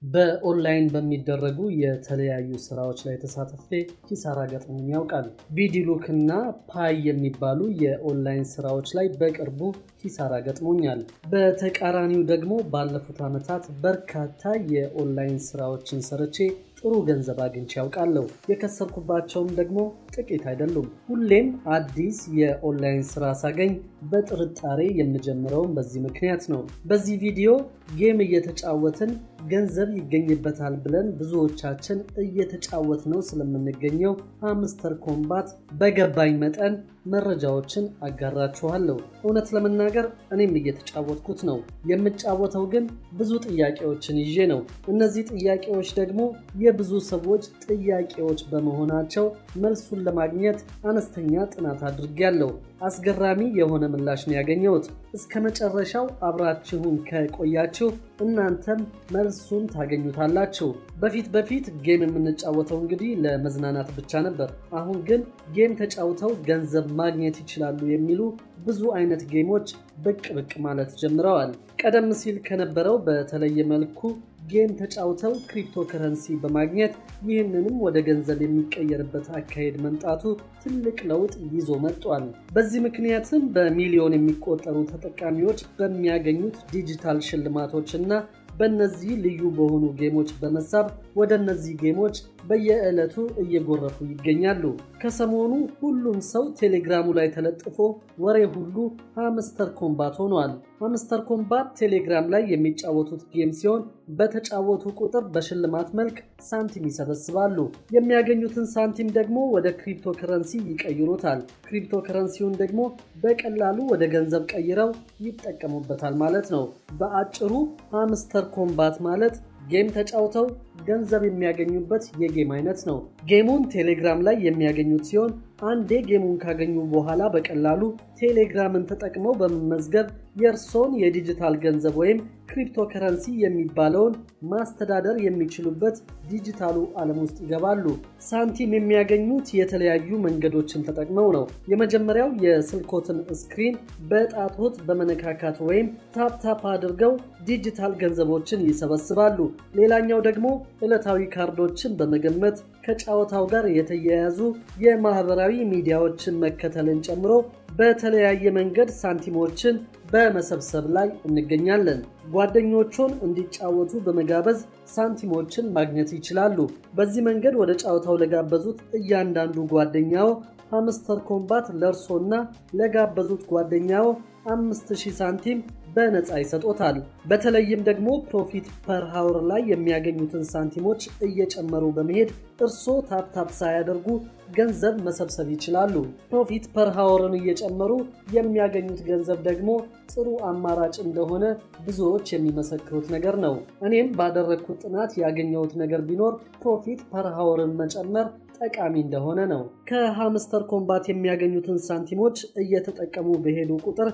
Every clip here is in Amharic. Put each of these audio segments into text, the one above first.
በኦንላይን በሚደረጉ የተለያዩ ስራዎች ላይ ተሳትፌ ኪሳራ ገጥሞኝ ያውቃል። ቪዲሉክ እና ፓይ የሚባሉ የኦንላይን ስራዎች ላይ በቅርቡ ኪሳራ ገጥሞኛል። በተቃራኒው ደግሞ ባለፉት ዓመታት በርካታ የኦንላይን ስራዎችን ሰርቼ ጥሩ ገንዘብ አግኝቼ ያውቃለሁ። የከሰርኩባቸውም ደግሞ ጥቂት አይደሉም። ሁሌም አዲስ የኦንላይን ስራ ሳገኝ በጥርጣሬ የምጀምረውም በዚህ ምክንያት ነው። በዚህ ቪዲዮ ጌም እየተጫወትን ገንዘብ ይገኝበታል ብለን ብዙዎቻችን እየተጫወት ነው ስለምንገኘው ሃምስተር ኮምባት በገባኝ መጠን መረጃዎችን አጋራችኋለሁ። እውነት ለመናገር እኔም እየተጫወትኩት ነው። የምጫወተው ግን ብዙ ጥያቄዎችን ይዤ ነው። እነዚህ ጥያቄዎች ደግሞ የብዙ ሰዎች ጥያቄዎች በመሆናቸው መልሱን ለማግኘት አነስተኛ ጥናት አድርጌያለሁ። አስገራሚ የሆነ ምላሽ ነው ያገኘሁት። እስከ መጨረሻው አብራችሁን ከቆያችሁ እናንተም መልሱን ታገኙታላችሁ። በፊት በፊት ጌም የምንጫወተው እንግዲህ ለመዝናናት ብቻ ነበር። አሁን ግን ጌም ተጫውተው ገንዘብ ማግኘት ይችላሉ የሚሉ ብዙ አይነት ጌሞች ብቅ ብቅ ማለት ጀምረዋል። ቀደም ሲል ከነበረው በተለየ መልኩ ጌም ተጫውተው ክሪፕቶ ከረንሲ በማግኘት ይህንንም ወደ ገንዘብ የሚቀየርበት አካሄድ መምጣቱ ትልቅ ለውጥ ይዞ መጥቷል። በዚህ ምክንያትም በሚሊዮን የሚቆጠሩ ተጠቃሚዎች በሚያገኙት ዲጂታል ሽልማቶች እና በእነዚህ ልዩ በሆኑ ጌሞች በመሳብ ወደ እነዚህ ጌሞች በየዕለቱ እየጎረፉ ይገኛሉ። ከሰሞኑ ሁሉም ሰው ቴሌግራሙ ላይ ተለጥፎ ወሬ ሁሉ ሃምስተር ኮምባት ሆኗል። ሃምስተር ኮምባት ቴሌግራም ላይ የሚጫወቱት ጌም ሲሆን በተጫወቱ ቁጥር በሽልማት መልክ ሳንቲም ይሰበስባሉ። የሚያገኙትን ሳንቲም ደግሞ ወደ ክሪፕቶ ከረንሲ ይቀይሩታል። ክሪፕቶ ከረንሲውን ደግሞ በቀላሉ ወደ ገንዘብ ቀይረው ይጠቀሙበታል ማለት ነው። በአጭሩ ሃምስተር ኮምባት ማለት ጌም ተጫውተው ገንዘብ የሚያገኙበት የጌም አይነት ነው። ጌሙን ቴሌግራም ላይ የሚያገኙት ሲሆን አንዴ ጌሙን ካገኙ በኋላ በቀላሉ ቴሌግራምን ተጠቅመው በመመዝገብ የእርሶን የዲጂታል ገንዘብ ወይም ክሪፕቶ ከረንሲ የሚባለውን ማስተዳደር የሚችሉበት ዲጂታሉ ዓለም ውስጥ ይገባሉ። ሳንቲም የሚያገኙት የተለያዩ መንገዶችን ተጠቅመው ነው። የመጀመሪያው የስልኮትን ስክሪን በጣቶት በመነካካት ወይም ታፕታፕ አድርገው ዲጂታል ገንዘቦችን ይሰበስባሉ። ሌላኛው ደግሞ ዕለታዊ ካርዶችን በመገመት ከጨዋታው ጋር የተያያዙ የማህበራዊ ሚዲያዎችን መከተልን ጨምሮ በተለያየ መንገድ ሳንቲሞችን በመሰብሰብ ላይ እንገኛለን። ጓደኞቹን እንዲጫወቱ በመጋበዝ ሳንቲሞችን ማግኘት ይችላሉ። በዚህ መንገድ ወደ ጨዋታው ለጋበዙት እያንዳንዱ ጓደኛው ሃምስተር ኮምባት ለእርሶና ለጋበዙት ጓደኛው 5000 ሳንቲም በነፃ ይሰጦታል። በተለይም ደግሞ ፕሮፊት ፐር ሃውር ላይ የሚያገኙትን ሳንቲሞች እየጨመሩ በመሄድ እርሶ ታፕታፕ ሳያደርጉ ገንዘብ መሰብሰብ ይችላሉ። ፕሮፊት ፐር ሃወርን እየጨመሩ የሚያገኙት ገንዘብ ደግሞ ጥሩ አማራጭ እንደሆነ ብዙዎች የሚመሰክሩት ነገር ነው። እኔም ባደረግኩት ጥናት ያገኘሁት ነገር ቢኖር ፕሮፊት ፐር ሃወርን መጨመር ጠቃሚ እንደሆነ ነው። ከሃምስተር ኮምባት የሚያገኙትን ሳንቲሞች እየተጠቀሙ በሄዱ ቁጥር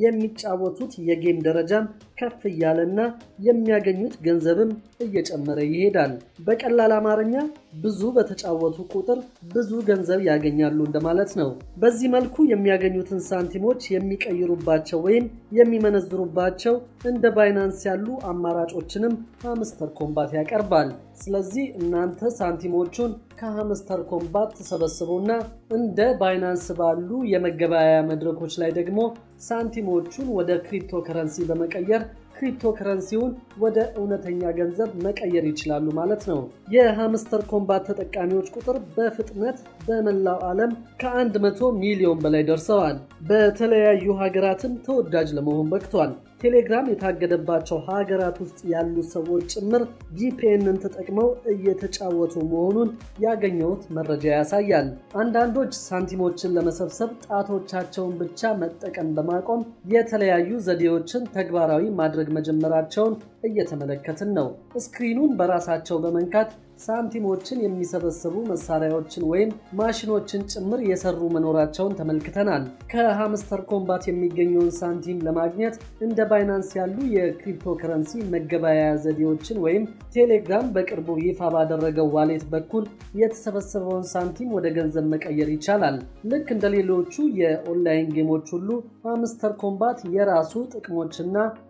የሚጫወቱት የጌም ደረጃም ከፍ እያለና የሚያገኙት ገንዘብም እየጨመረ ይሄዳል። በቀላል አማርኛ ብዙ በተጫወቱ ቁጥር ብዙ ገንዘብ ያገኛሉ እንደማለት ነው። በዚህ መልኩ የሚያገኙትን ሳንቲሞች የሚቀይሩባቸው ወይም የሚመነዝሩባቸው እንደ ባይናንስ ያሉ አማራጮችንም ሃምስተር ኮምባት ያቀርባል። ስለዚህ እናንተ ሳንቲሞቹን ከሃምስተር ኮምባት ተሰበስቡና እንደ ባይናንስ ባሉ የመገበያያ መድረኮች ላይ ደግሞ ሳንቲሞቹን ወደ ክሪፕቶ ከረንሲ በመቀየር ክሪፕቶ ከረንሲውን ወደ እውነተኛ ገንዘብ መቀየር ይችላሉ ማለት ነው። የሃምስተር ኮምባት ተጠቃሚዎች ቁጥር በፍጥነት በመላው ዓለም ከ100 ሚሊዮን በላይ ደርሰዋል። በተለያዩ ሀገራትም ተወዳጅ ለመሆን በቅቷል። ቴሌግራም የታገደባቸው ሀገራት ውስጥ ያሉ ሰዎች ጭምር ጂፒኤንን ተጠቅመው እየተጫወቱ መሆኑን ያገኘሁት መረጃ ያሳያል። አንዳንዶች ሳንቲሞችን ለመሰብሰብ ጣቶቻቸውን ብቻ መጠቀም በማቆም የተለያዩ ዘዴዎችን ተግባራዊ ማድረግ መጀመራቸውን እየተመለከትን ነው። ስክሪኑን በራሳቸው በመንካት ሳንቲሞችን የሚሰበስቡ መሳሪያዎችን ወይም ማሽኖችን ጭምር የሰሩ መኖራቸውን ተመልክተናል። ከሃምስተር ኮምባት የሚገኘውን ሳንቲም ለማግኘት እንደ ባይናንስ ያሉ የክሪፕቶ ከረንሲ መገበያያ ዘዴዎችን ወይም ቴሌግራም በቅርቡ ይፋ ባደረገው ዋሌት በኩል የተሰበሰበውን ሳንቲም ወደ ገንዘብ መቀየር ይቻላል። ልክ እንደ ሌሎቹ የኦንላይን ጌሞች ሁሉ ሃምስተር ኮምባት የራሱ ጥቅሞችና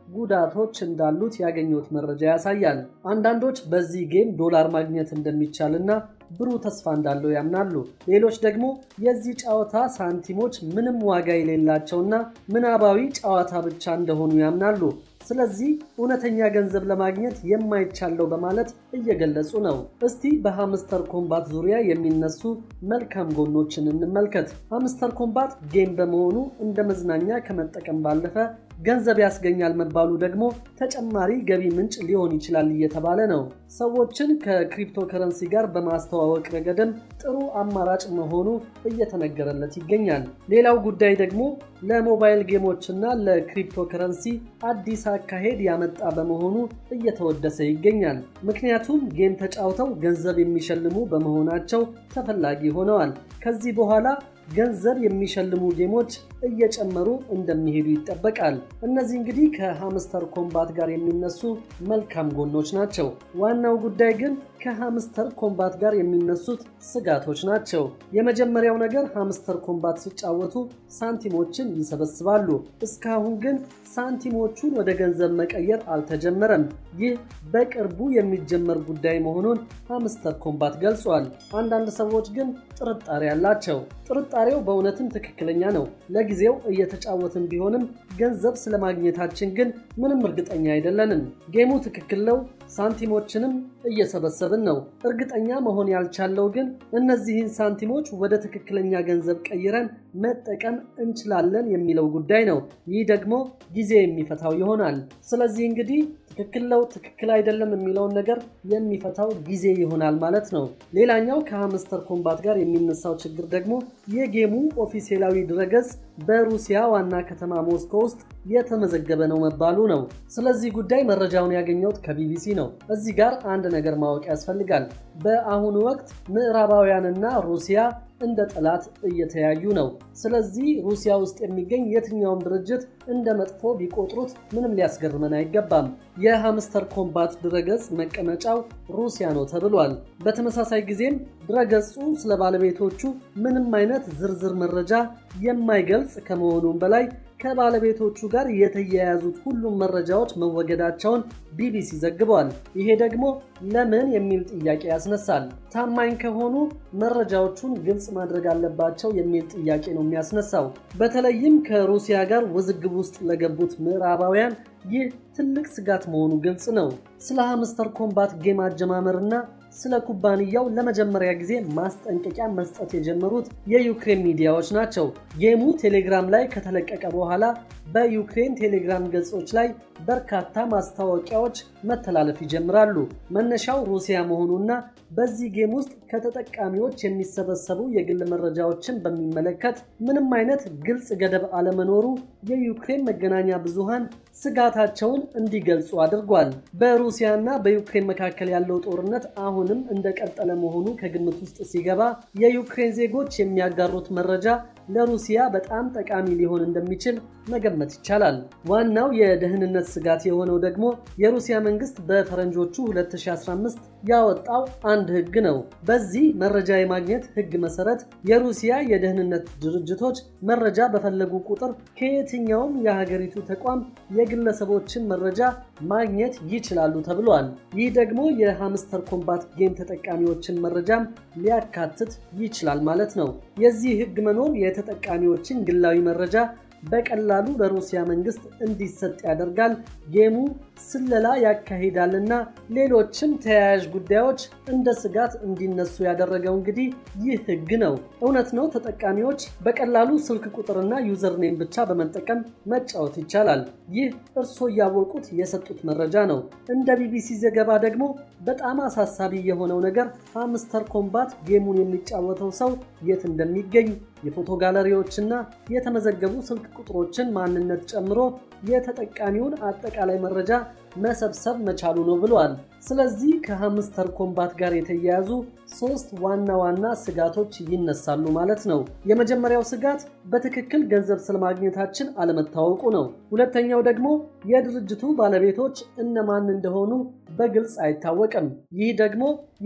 ጉዳቶች እንዳሉት ያገኙት መረጃ ያሳያል። አንዳንዶች በዚህ ጌም ዶላር ማግኘት እንደሚቻልና ብሩህ ተስፋ እንዳለው ያምናሉ። ሌሎች ደግሞ የዚህ ጨዋታ ሳንቲሞች ምንም ዋጋ የሌላቸውና ምናባዊ ጨዋታ ብቻ እንደሆኑ ያምናሉ። ስለዚህ እውነተኛ ገንዘብ ለማግኘት የማይቻለው በማለት እየገለጹ ነው። እስቲ በሃምስተር ኮምባት ዙሪያ የሚነሱ መልካም ጎኖችን እንመልከት። ሃምስተር ኮምባት ጌም በመሆኑ እንደ መዝናኛ ከመጠቀም ባለፈ ገንዘብ ያስገኛል መባሉ ደግሞ ተጨማሪ ገቢ ምንጭ ሊሆን ይችላል እየተባለ ነው። ሰዎችን ከክሪፕቶ ከረንሲ ጋር በማስተዋወቅ ረገድም ጥሩ አማራጭ መሆኑ እየተነገረለት ይገኛል። ሌላው ጉዳይ ደግሞ ለሞባይል ጌሞችና ለክሪፕቶ ከረንሲ አዲስ አካሄድ ያመጣ በመሆኑ እየተወደሰ ይገኛል። ምክንያቱም ጌም ተጫውተው ገንዘብ የሚሸልሙ በመሆናቸው ተፈላጊ ሆነዋል። ከዚህ በኋላ ገንዘብ የሚሸልሙ ጌሞች እየጨመሩ እንደሚሄዱ ይጠበቃል። እነዚህ እንግዲህ ከሃምስተር ኮምባት ጋር የሚነሱ መልካም ጎኖች ናቸው። ዋናው ጉዳይ ግን ከሃምስተር ኮምባት ጋር የሚነሱት ስጋቶች ናቸው። የመጀመሪያው ነገር ሃምስተር ኮምባት ሲጫወቱ ሳንቲሞችን ይሰበስባሉ። እስካሁን ግን ሳንቲሞቹን ወደ ገንዘብ መቀየር አልተጀመረም። ይህ በቅርቡ የሚጀመር ጉዳይ መሆኑን ሃምስተር ኮምባት ገልጿል። አንዳንድ ሰዎች ግን ጥርጣሬ አላቸው። ጥርጣሬው በእውነትም ትክክለኛ ነው። ለጊዜው እየተጫወትን ቢሆንም ገንዘብ ስለማግኘታችን ግን ምንም እርግጠኛ አይደለንም። ጌሙ ትክክል ነው፣ ሳንቲሞችንም እየሰበሰብን ነው። እርግጠኛ መሆን ያልቻለው ግን እነዚህን ሳንቲሞች ወደ ትክክለኛ ገንዘብ ቀይረን መጠቀም እንችላለን የሚለው ጉዳይ ነው። ይህ ደግሞ ጊዜ የሚፈታው ይሆናል። ስለዚህ እንግዲህ ትክክል ነው፣ ትክክል አይደለም የሚለውን ነገር የሚፈታው ጊዜ ይሆናል ማለት ነው። ሌላኛው ከሃምስተር ኮምባት ጋር የሚነሳው ችግር ደግሞ የጌሙ ኦፊሴላዊ ድረገጽ በሩሲያ ዋና ከተማ ሞስኮ ውስጥ የተመዘገበ ነው መባሉ ነው። ስለዚህ ጉዳይ መረጃውን ያገኘሁት ከቢቢሲ ነው። እዚህ ጋር አንድ ነገር ማወቅ ያስፈልጋል። በአሁኑ ወቅት ምዕራባውያንና ሩሲያ እንደ ጠላት እየተያዩ ነው። ስለዚህ ሩሲያ ውስጥ የሚገኝ የትኛውም ድርጅት እንደ መጥፎ ቢቆጥሩት ምንም ሊያስገርመን አይገባም። የሃምስተር ኮምባት ድረገጽ መቀመጫው ሩሲያ ነው ተብሏል። በተመሳሳይ ጊዜም ድረገጹ ስለ ባለቤቶቹ ምንም አይነት ዝርዝር መረጃ የማይገልጽ ከመሆኑም በላይ ከባለቤቶቹ ጋር የተያያዙት ሁሉም መረጃዎች መወገዳቸውን ቢቢሲ ዘግቧል። ይሄ ደግሞ ለምን የሚል ጥያቄ ያስነሳል። ታማኝ ከሆኑ መረጃዎቹን ግልጽ ማድረግ አለባቸው የሚል ጥያቄ ነው የሚያስነሳው። በተለይም ከሩሲያ ጋር ውዝግብ ውስጥ ለገቡት ምዕራባውያን ይህ ትልቅ ስጋት መሆኑ ግልጽ ነው። ስለ ሃምስተር ኮምባት ጌም አጀማመርና ስለ ኩባንያው ለመጀመሪያ ጊዜ ማስጠንቀቂያ መስጠት የጀመሩት የዩክሬን ሚዲያዎች ናቸው። ጌሙ ቴሌግራም ላይ ከተለቀቀ በኋላ በዩክሬን ቴሌግራም ገጾች ላይ በርካታ ማስታወቂያዎች መተላለፍ ይጀምራሉ። መነሻው ሩሲያ መሆኑና በዚህ ጌም ውስጥ ከተጠቃሚዎች የሚሰበሰቡ የግል መረጃዎችን በሚመለከት ምንም አይነት ግልጽ ገደብ አለመኖሩ የዩክሬን መገናኛ ብዙሃን ስጋታቸውን እንዲገልጹ አድርጓል። በሩሲያና በዩክሬን መካከል ያለው ጦርነት አሁንም እንደቀጠለ መሆኑ ከግምት ውስጥ ሲገባ የዩክሬን ዜጎች የሚያጋሩት መረጃ ለሩሲያ በጣም ጠቃሚ ሊሆን እንደሚችል መገመት ይቻላል። ዋናው የደህንነት ስጋት የሆነው ደግሞ የሩሲያ መንግስት በፈረንጆቹ 2015 ያወጣው አንድ ህግ ነው። በዚህ መረጃ የማግኘት ህግ መሰረት የሩሲያ የደህንነት ድርጅቶች መረጃ በፈለጉ ቁጥር ከየትኛውም የሀገሪቱ ተቋም የግለሰቦችን መረጃ ማግኘት ይችላሉ ተብሏል። ይህ ደግሞ የሃምስተር ኮምባት ጌም ተጠቃሚዎችን መረጃም ሊያካትት ይችላል ማለት ነው። የዚህ ህግ መኖር የተጠቃሚዎችን ግላዊ መረጃ በቀላሉ ለሩሲያ መንግስት እንዲሰጥ ያደርጋል። ጌሙ ስለላ ያካሂዳልና ሌሎችም ተያያዥ ጉዳዮች እንደ ስጋት እንዲነሱ ያደረገው እንግዲህ ይህ ህግ ነው። እውነት ነው፣ ተጠቃሚዎች በቀላሉ ስልክ ቁጥርና ዩዘርኔም ብቻ በመጠቀም መጫወት ይቻላል። ይህ እርስዎ እያወቁት የሰጡት መረጃ ነው። እንደ ቢቢሲ ዘገባ ደግሞ በጣም አሳሳቢ የሆነው ነገር ሃምስተር ኮምባት ጌሙን የሚጫወተው ሰው የት እንደሚገኝ የፎቶ ጋለሪዎችና የተመዘገቡ ስልክ ቁጥሮችን ማንነት ጨምሮ የተጠቃሚውን አጠቃላይ መረጃ መሰብሰብ መቻሉ ነው ብሏል። ስለዚህ ከሃምስተር ኮምባት ጋር የተያያዙ ሶስት ዋና ዋና ስጋቶች ይነሳሉ ማለት ነው። የመጀመሪያው ስጋት በትክክል ገንዘብ ስለማግኘታችን አለመታወቁ ነው። ሁለተኛው ደግሞ የድርጅቱ ባለቤቶች እነማን እንደሆኑ በግልጽ አይታወቅም። ይህ ደግሞ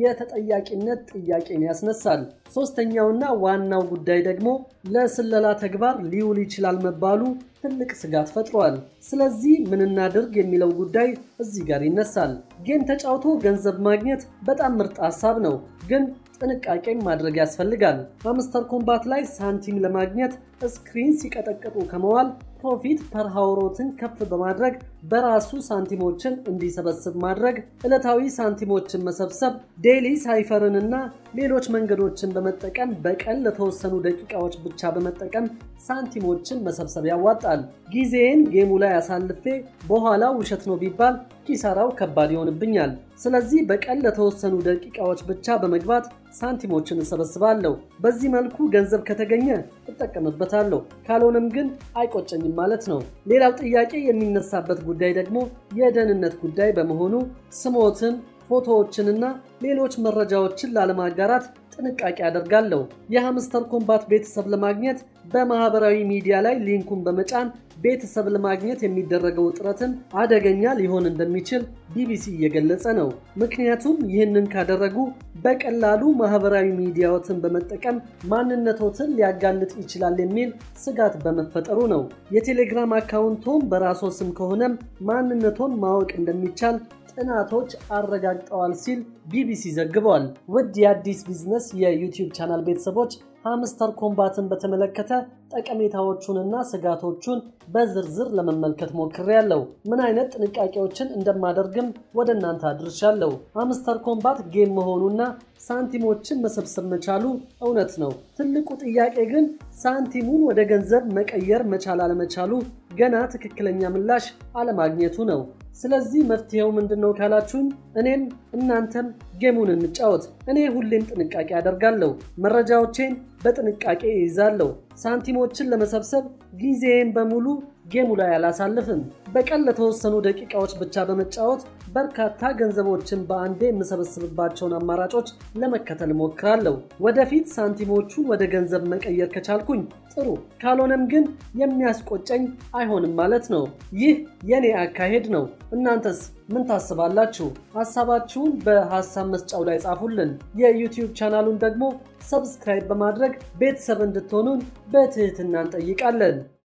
የተጠያቂነት ጥያቄን ያስነሳል። ሶስተኛውና ዋናው ጉዳይ ደግሞ ለስለላ ተግባር ሊውል ይችላል መባሉ ትልቅ ስጋት ፈጥሯል። ስለዚህ ምን እናድርግ የሚለው ጉዳይ እዚህ ጋር ይነሳል። ጌም ተጫውቶ ገንዘብ ማግኘት በጣም ምርጥ ሀሳብ ነው፣ ግን ጥንቃቄም ማድረግ ያስፈልጋል። ሃምስተር ኮምባት ላይ ሳንቲም ለማግኘት ስክሪን ሲቀጠቅጡ ከመዋል ፕሮፊት ፐር ሃውሮትን ከፍ በማድረግ በራሱ ሳንቲሞችን እንዲሰበስብ ማድረግ፣ ዕለታዊ ሳንቲሞችን መሰብሰብ፣ ዴይሊ ሳይፈርን እና ሌሎች መንገዶችን በመጠቀም በቀን ለተወሰኑ ደቂቃዎች ብቻ በመጠቀም ሳንቲሞችን መሰብሰብ ያዋጣል። ጊዜን ጌሙ ላይ አሳልፌ በኋላ ውሸት ነው ቢባል ኪሳራው ከባድ ይሆንብኛል። ስለዚህ በቀን ለተወሰኑ ደቂቃዎች ብቻ በመግባት ሳንቲሞችን እሰበስባለሁ። በዚህ መልኩ ገንዘብ ከተገኘ እጠቀምበታለሁ፣ ካልሆነም ግን አይቆጨኝም ማለት ነው። ሌላው ጥያቄ የሚነሳበት ጉዳይ ደግሞ የደህንነት ጉዳይ በመሆኑ ስሞትን፣ ፎቶዎችንና ሌሎች መረጃዎችን ላለማጋራት ጥንቃቄ አደርጋለሁ። የሃምስተር ኮምባት ቤተሰብ ለማግኘት በማህበራዊ ሚዲያ ላይ ሊንኩን በመጫን ቤተሰብ ለማግኘት የሚደረገው ጥረትን አደገኛ ሊሆን እንደሚችል ቢቢሲ እየገለጸ ነው። ምክንያቱም ይህንን ካደረጉ በቀላሉ ማህበራዊ ሚዲያዎትን በመጠቀም ማንነቶትን ሊያጋልጥ ይችላል የሚል ስጋት በመፈጠሩ ነው። የቴሌግራም አካውንቶም በራሶ ስም ከሆነም ማንነቶን ማወቅ እንደሚቻል ጥናቶች አረጋግጠዋል ሲል ቢቢሲ ዘግቧል። ውድ የአዲስ ቢዝነስ የዩቲዩብ ቻናል ቤተሰቦች ሃምስተር ኮምባትን በተመለከተ ጠቀሜታዎቹንና ስጋቶቹን በዝርዝር ለመመልከት ሞክሬያለሁ። ምን አይነት ጥንቃቄዎችን እንደማደርግም ወደ እናንተ አድርሻለሁ። ሃምስተር ኮምባት ጌም መሆኑና ሳንቲሞችን መሰብሰብ መቻሉ እውነት ነው። ትልቁ ጥያቄ ግን ሳንቲሙን ወደ ገንዘብ መቀየር መቻል አለመቻሉ ገና ትክክለኛ ምላሽ አለማግኘቱ ነው። ስለዚህ መፍትሄው ምንድን ነው ካላችሁኝ፣ እኔም እናንተም ጌሙን እንጫወት። እኔ ሁሌም ጥንቃቄ አደርጋለሁ። መረጃዎቼን በጥንቃቄ ይይዛለሁ። ሳንቲሞችን ለመሰብሰብ ጊዜዬን በሙሉ ጌሙ ላይ አላሳልፍም። በቀን ለተወሰኑ ደቂቃዎች ብቻ በመጫወት በርካታ ገንዘቦችን በአንዴ የምሰበስብባቸውን አማራጮች ለመከተል እሞክራለሁ። ወደፊት ሳንቲሞቹን ወደ ገንዘብ መቀየር ከቻልኩኝ ጥሩ፣ ካልሆነም ግን የሚያስቆጨኝ አይሆንም ማለት ነው። ይህ የኔ አካሄድ ነው። እናንተስ ምን ታስባላችሁ? ሀሳባችሁን በሀሳብ መስጫው ላይ ጻፉልን። የዩቲዩብ ቻናሉን ደግሞ ሰብስክራይብ በማድረግ ቤተሰብ እንድትሆኑን በትህትና እንጠይቃለን።